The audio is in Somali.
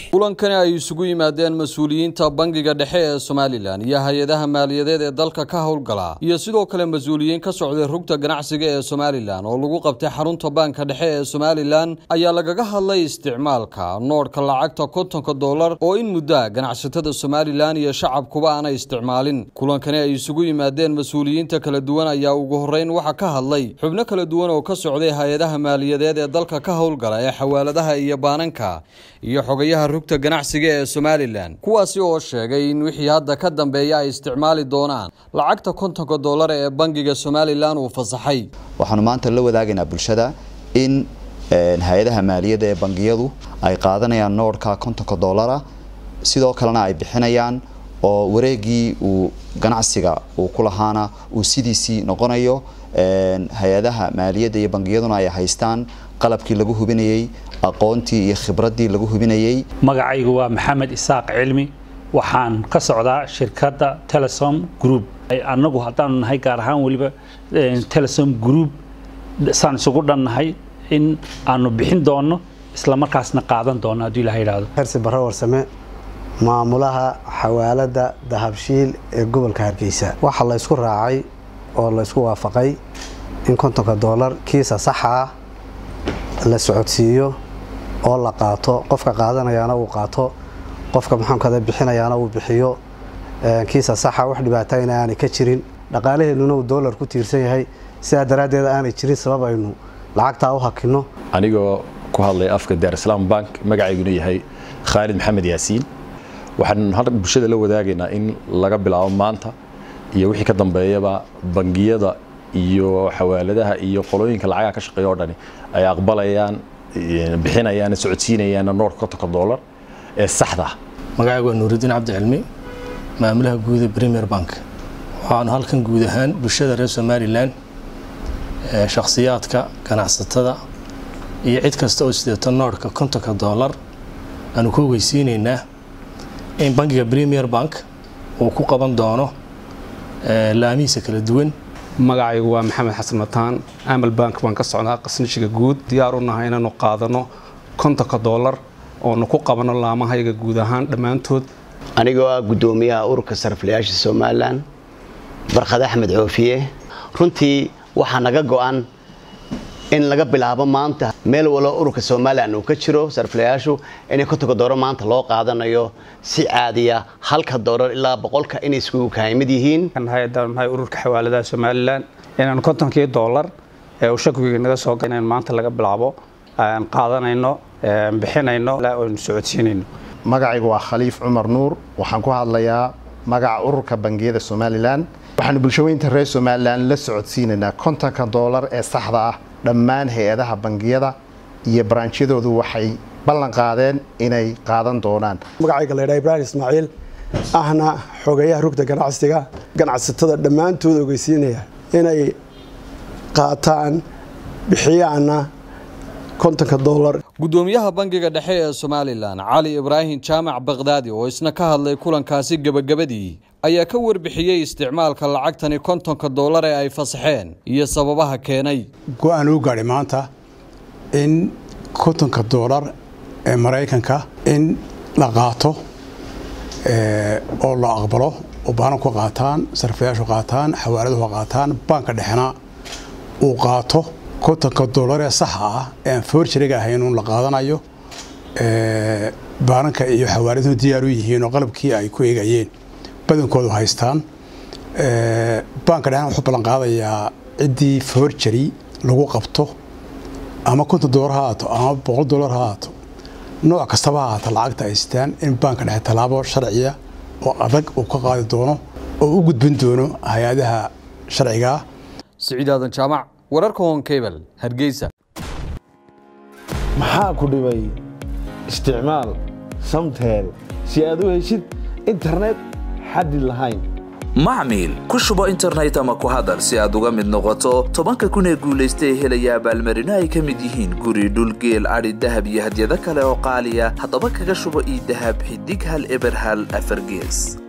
kulankani ay isugu yimaadeen mas-uuliyiinta bangiga dhexe ee somalilan iyo hay-adaha maaliyadeed ee dalka ka howlgala iyo sidoo kale mas-uuliyiin ka socday rugta ganacsiga ee somalilan oo lagu qabtay xarunta baanka dhexe ee somalilan ayaa lagaga hadlay isticmaalka noodhka lacagta kontonka dollar oo in muddaa ganacsatada somalilan iyo shacabkuba aanay isticmaalin kulankani ay isugu yimaadeen mas-uuliyiinta kala duwan ayaa ugu horeyn waxaa ka hadlay xubno kala duwan oo ka socday hay-adaha maaliyadeed ee dalka ka howlgala ee xawaaladaha iyo baananka iyo xogayaha rugta ganacsiga ee somalilan kuwaasi oo sheegay in wixii hadda ka dambeeya ay isticmaali doonaan lacagta kontonka dollar ee bangiga somalilan uu fasaxay waxaanu maanta la wadaagaynaa bulshada in hay-adaha maaliyadda ee bangiyadu ay qaadanayaan noodhka kontonka dollara sidoo kalena ay bixinayaan oo wareegii uu ganacsiga uu ku lahaana uu sidiisii noqonayo hay-adaha maaliyadda iyo bangiyaduna ay haystaan qalabkii lagu hubinayey aqoontii iyo khibraddii lagu hubinayey magacaygu waa maxamed isaaq cilmi waxaan ka socdaa shirkadda telesom group annagu haddaanu nahay gaar ahaan weliba telesom group saan isugu dhannahay in aanu bixin doonno isla markaasna qaadan doonno hadduu ilaha yidhaahdo hersi barre warsame maamulaha xawaaladda dahabshiil ee gobolka hargeysa waxaa la ysku raacay oo la ysku waafaqay in kontonka dollar kiisa saxa ah la socodsiiyo oo la qaato qofka qaadanayaana uu qaato qofka maxaamkada bixinayaana uu bixiyo kiisa saxa wax dhibaatayna aanay ka jirin dhaqaalaheennuna uu dollar ku tiirsan yahay sidaa daraaddeed aanay jirin sabab aynu lacagtaa u hakinno anigoo ku hadlay afka daarislam bank magacayguna yahay khaalid maxamed yaasiin waxaan hadda bulshada la wadaagaynaa in laga bilaabo maanta iyo wixii ka dambeeyaba bangiyada iyo xawaaladaha iyo qolooyinka lacagaha ka shaqeeya o dhani ay aqbalayaan bixinayaan socodsiinayaan noorka kontonka dollar ee saxda ah magacaygu waa nuuridiin cabdi cilmi maamulaha guud ee premier bank waxaanu halkan guud ahaan bulshada reer somalilan shakhsiyaadka ganacsatada iyo cid kasta oo sideeto noorhka kontonka dollar aanu ku ogeysiinaynaa in bangiga premier bank uu ku qaban doono laamihiisa kala duwan magacaygu waa maxamed xasan mataan amal bank baan ka socdaa qasnishiga guud diyaar u nahay inaanu qaadano kontonka dollar oonu ku qabano laamahayga guud ahaan dhammaantood anigoo ah guddoomiyaha ururka sariflayaasha somalilan barkhad axmed coofiye runtii waxaa naga go-an in laga bilaabo maanta meel walo ururka somalilan uu ka jiro sariflayaashu inay kontonka dollar maanta loo qaadanayo si caadiya halka dollar ilaa boqolka inay iskugu kahaymid yihiin ururka xawaaladaha somalilan inaan kontonkii dollar ee uu shakiga naga soo inaan maanta laga bilaabo qaadanayno bixinayno oonu socodsiinayno magacaygu waa khaliif cumar nuur waxaan ku hadlayaa magaca ururka bangiyada somalilan waxaanu bulshaweynta reer somalilan la socodsiinaynaa kontonka dollar ee saxda ah dhammaan hay-adaha bangiyada iyo baraanjyadoodu waxay ballan qaadeen inay qaadan doonaan magacayga laydhaa ibraahim ismaaciil ahna xogeeyaha rugta ganacsiga ganacsatada dhammaantood ogeysiinaya inay qaataan bixiyaana kontonka dollar guddoomiyaha bangiga dhexe ee somalilan cali ibraahim jaamac bakdaadi oo isna ka hadlay kulankaasi gebagabadii ayaa ka warbixiyey isticmaalka lacagtani kontonka dollar ee ay fasaxeen iyo sababaha keenay go-aan uu gaadhay maanta in kontonka dollar ee maraykanka in la qaato oo la aqbalo oo baananku qaataan sarfayaashu qaataan xawaaladuhu qaataan baanka dhexena uu qaato kontonka dollar ee saxa ah ee aan forjariga ahayn uun la qaadanayo baananka iyo xawaaladuhu diyaar u yihiin oo qalabkii ay ku eegayeen badankoodu haystaan baanka dhexna wuxuu ballan qaadayaa ciddii forjari lagu qabto ama konton dollar ha haato ama boqol dollar ha haato nooc kastaba ha haata lacagta ay sitaan in baanka dhexe tallaabo sharciya oo adag uu ka qaadi doono oo u gudbin doono hay-adaha sharcigaa siciid aadan jaamac wararka honkebel hargeysa maxaa ku dhibay isticmaal samtel si aad u heshid internet xaddi lahayn macmiil ku shubo internet ama ku hadal si aad uga mid noqoto tobanka kun ee guulaysta ee helaya abaalmarino ay ka mid yihiin guri dhulgeel adhi dahab iyo hadyado kale oo qaaliya haddaba kaga shubo ii dahab xidig hal eber hal afargees